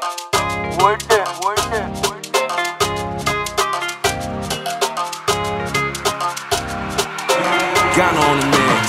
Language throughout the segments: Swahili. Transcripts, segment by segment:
Word it, word it, word it. Ghana on the mix.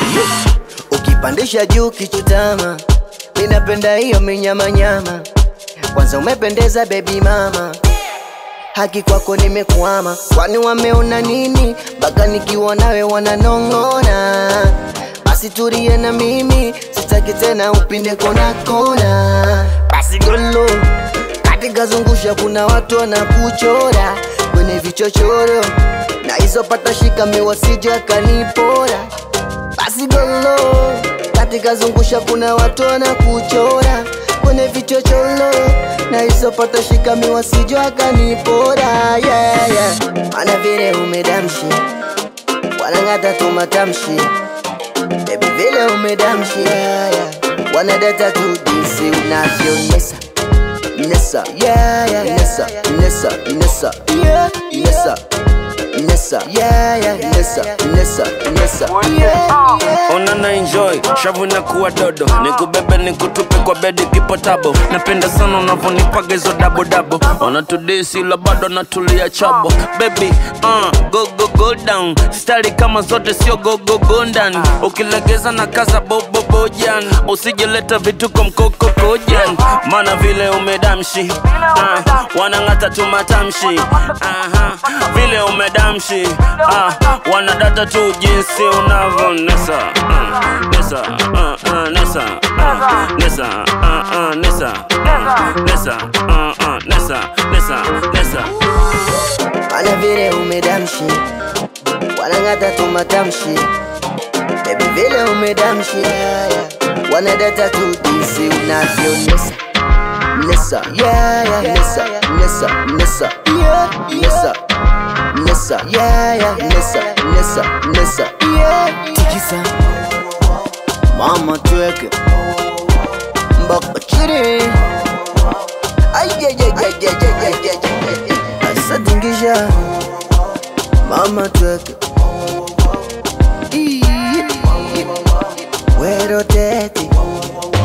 ukipandisha juu kichutama, ninapenda hiyo minyamanyama. Kwanza umependeza baby mama, haki kwako nimekwama. Kwani wameona nini mpaka nikiwa nawe wananong'ona? Basi tulie na mimi, sitaki tena upinde kona kona. Basi golo katika zungusha, kuna watu wanakuchora kwenye vichochoro, na hizo pata shika miwasija kanipora basi golo katika zungusha kuna watu wanakuchora kwenye vichocholo na hizo pata shika miwasijo akanipora yeah, yeah. Mana vile umedamshi wanang'ata tu matamshi bebi vile umedamshi yeah, yeah. wanadata tu jinsi unavyonesa nesa yeah, yeah. nesa nesa nesa yeah, nesa nesa yeah, yeah. nesa nesa nesa yeah, yeah. Ona na enjoy shavu na kuwa dodo nikubebe nikutupe kwa bedi kipotabo napenda sana unavyonipaga hizo dabo dabo wanatudisi la bado natulia chabo baby uh, go go go down stari kama zote sio go go go ndani ukilegeza na kaza bobo bojan usijeleta vituko mkoko kojan maana vile umedamshi uh, wanang'ata tu matamshi uh-huh. vile umedamshi uh, wanadata tu jinsi unavyonesa uh, nesa uh, uh, nesa uh, nesa uh, uh, nesa uh, nesa uh, uh, nesa nesa nesa Mana vile umedamshi wanang'ata tu matamshi bebi vile umedamshi yeah, yeah. wanadata tu jinsi unavyonesa nesa yeah, yeah. nesa nesa nesa yeah, nesa nesa yeah, yeah. nesa nesa nesa yeah. tikisa mama tweke mpaka chini asatingisha mama tweke Ii, wero tete